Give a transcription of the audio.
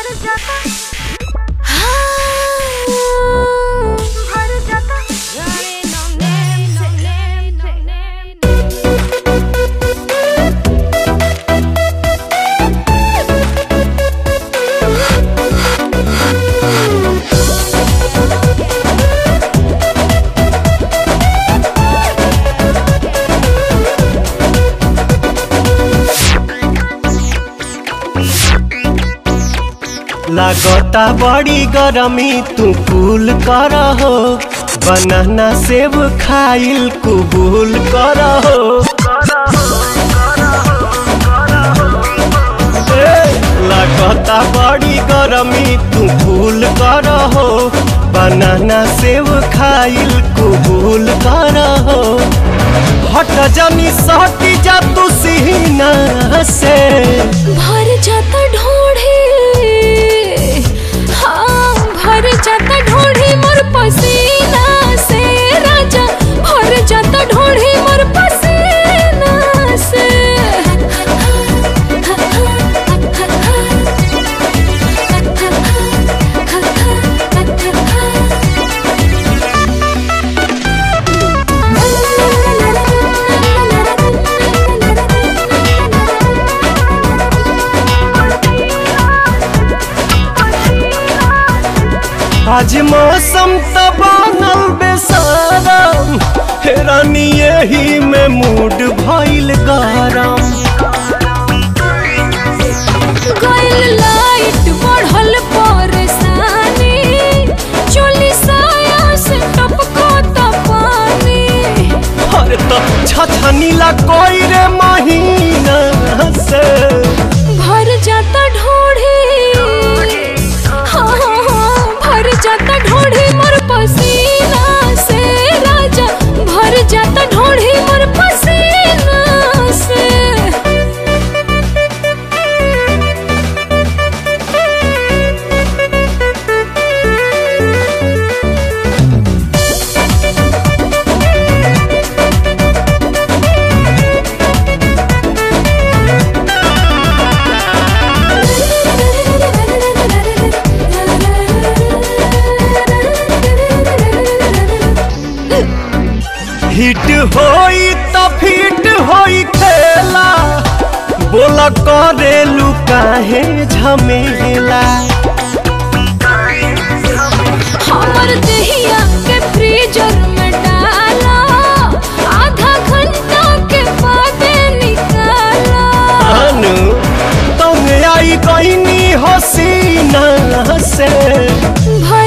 भर जाता भर जाता लागता बड़ी गरमी तू कूल कर हो बनाना सेब खाइल कुबूल कर हो ए, लागता बड़ी गरमी तू कूल कर हो बनाना सेब खाइल कुबूल कर हो हट जानी सहटी जा तू सीना से भर जाता ढोढ़े हाँ भर जाता ढोढ़े मोर पसीना से राजा भर जाता ढोढ़े मोर पसीना से आज मौसम त बनल बेसारम हेरानी यही में मूड भइल गरम गइल लाइट बढ़ल परेशानी चोली साया से टपको त पानी अरे तो छछनीला कोई रे महीना से भर जाता ढोढ़ी हाँ हाँ हाँ भर जाता ढोढ़ी मोर पसीना से राजा भर जाता ढोढ़ी मोर पसीना से हिट होई त फिट होई खेला बोला करेलू काहे झमेला हमर दहिया के फ्रीजर में डाला आधा घंटा के बाद निकाला अनु तुम आई कहीं हसीना से भर